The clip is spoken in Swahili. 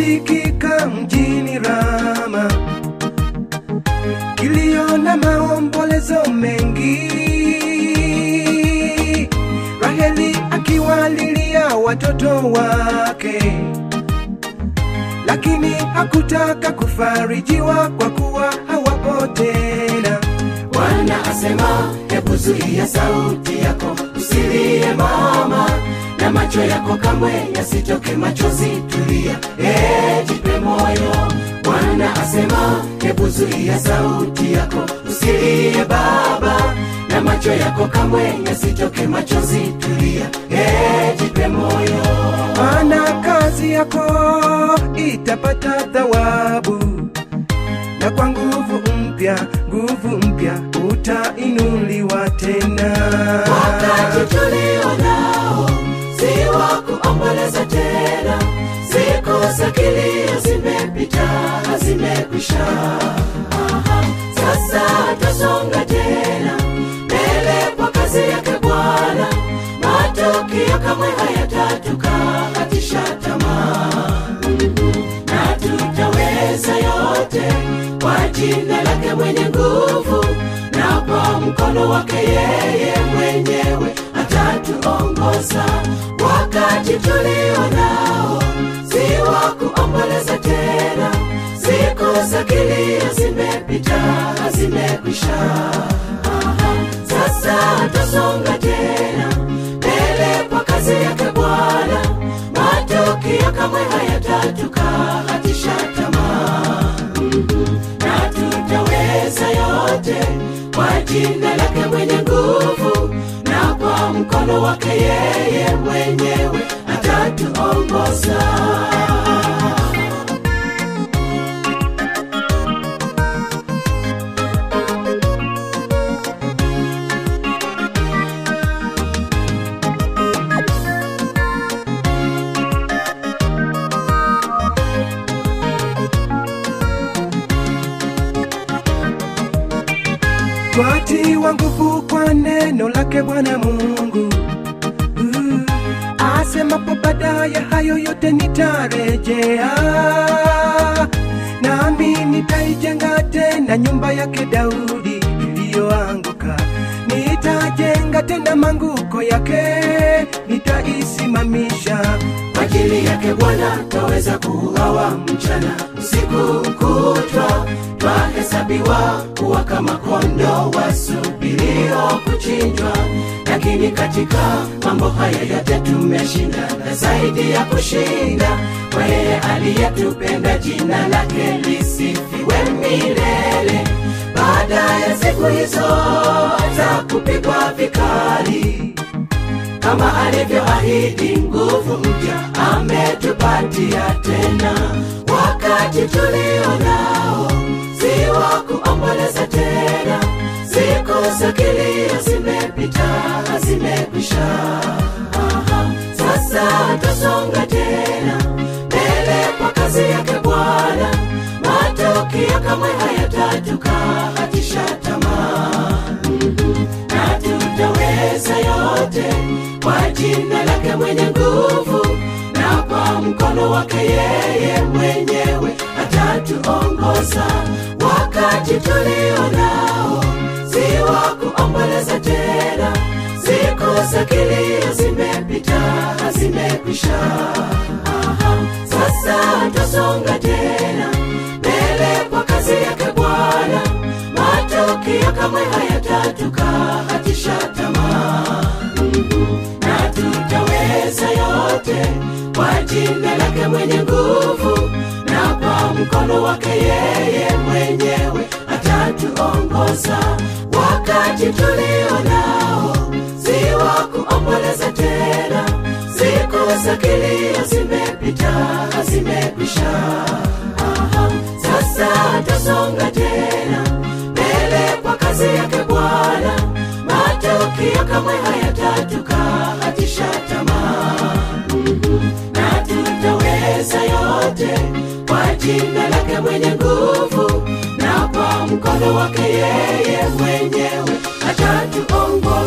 kikasikika mjini Rama, kilio na maombolezo mengi, Raheli akiwalilia watoto wake, lakini hakutaka kufarijiwa kwa kuwa hawapo tena. Bwana asema, hebu zuia sauti yako, usilie mama, na macho yako kamwe yasitoke machozi, tulia, eh, jipe moyo. Bwana asema, hebu zuia sauti yako, usilie baba, na macho yako kamwe yasitoke machozi, tulia, eh, jipe moyo. maana kazi yako itapata thawabu, na kwa nguvu mpya, nguvu mpya utainuliwa tena. Wakati tulio nao si wa kuomboleza tena, siku za kilio zimepita, zimekwisha. Aha, Sasa tasonga tena mbele kwa kazi yake Bwana, matukio kamwe hayatatukatisha tamaa Mhm, na tutaweza yote kwa jina lake mwenye nguvu na kwa mkono wake yeye mwenyewe atatuongoza wakati tulio nao si wa kuomboleza tena siku za kilio zimepita zimekwisha Aha, sasa tasonga tena mbele kwa kazi yake bwana matukio kamwe hayatatukatisha tamaa Mhm, na tutaweza yote kwa jina lake mwenye nguvu na kwa mkono wake yeye mwenyewe atatuongoza twatiwa nguvu kwa neno lake Bwana Mungu. Uh, asemapo baadaye hayo yote nitarejea, nami nitaijenga tena nyumba yake Daudi iliyoanguka. Nitajenga tena manguko yake, nitaisimamisha. kwa ajili yake bwana twaweza kuuawa mchana usiku kutwa twahesabiwa kuwa kama kondo wasubirio kuchinjwa lakini katika mambo haya yote tumeshinda na zaidi ya kushinda kwa yeye aliyetupenda jina lake lisifiwe milele baada ya siku hizo za kupigwa vikali kama alivyoahidi nguvu mpya ametupatia tena wakati tulio nao si wa kuomboleza tena siku za kilio zimepita zimekwisha Aha, sasa tasonga tena mbele kwa kazi yake bwana matukio kamwe hayatatukatisha tamaa Mhm, na tutaweza yote kwa jina lake mwenye nguvu na kwa mkono wake yeye mwenyewe atatuongoza wakati tulio nao si wa kuomboleza tena siku za kilio zimepita zimekwisha Aha, sasa tasonga tena mbele kwa kazi yake bwana matukio kamwe hayatatukatisha tamaa Mhm, na tutaweza yote kwa jina lake mwenye nguvu na kwa mkono wake yeye mwenyewe atatuongoza wakati tulio nao si wa kuomboleza tena siku za kilio zimepita zimekwisha Aha, sasa tasonga tena mbele kwa kazi yake bwana matukio kamwe hayatatukatisha tamaa Mhm, na tutaweza yote kwa jina lake mwenye nguvu na kwa mkono wake yeye mwenyewe atatuongoza